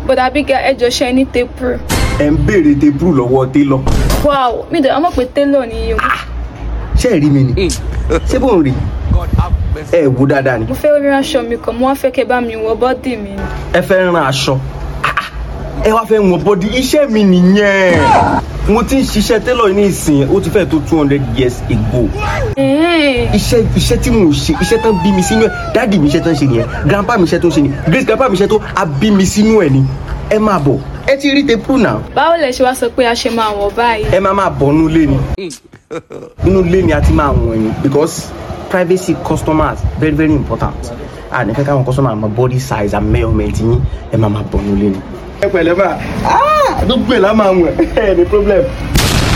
bọ̀dà bíga ẹjọ́ ṣe ní tepru. ẹ ń béèrè tebúrú lọ́wọ́ télọ̀ wow mi dẹ̀ ọmọ pé télọ̀ ni o. ṣé ẹ rí mi ni ṣé bóun rí ẹ wò dáadáa ni mo fẹ́ rí aṣọ mi kan mo wá fẹ́ kẹ́ bá mi wọ bọ́dì mi ni. ẹ fẹ́ rán aṣọ ẹ wá fẹ́ wọn bọ́dí iṣẹ́ mi nìyẹn mo ti ń ṣiṣẹ́ télọ̀ ní ìsìn ó ti fẹ́ tó two hundred years ago Ẹ̀ẹ́, iṣẹ́ iṣẹ́ tí mo ṣe iṣẹ́ tán bí mi sínú ẹ̀ dáàdì mi iṣẹ́ tán ṣe nìyẹn grandpa mi iṣẹ́ tó ń ṣe ni great grandpa mi iṣẹ́ tó a bí mi sínú ẹ̀ ni ẹ máa bọ̀ ẹ ti rí tepru náà báwo lẹ ṣe wá sọ pé a ṣe máa wọ̀ báyìí. ẹ máa máa bọ̀ nínú ilé ni inú ilé ni a ti máa wọ̀n yín because privacy customers very very important a ní fẹ́ káwọn customer mọ body size and measurement yín ẹ máa máa bọ̀ nínú ilé ni. ẹ pẹ̀lẹ́ máa gbogbo ẹ̀ la máa wọ̀n ẹ ní problem.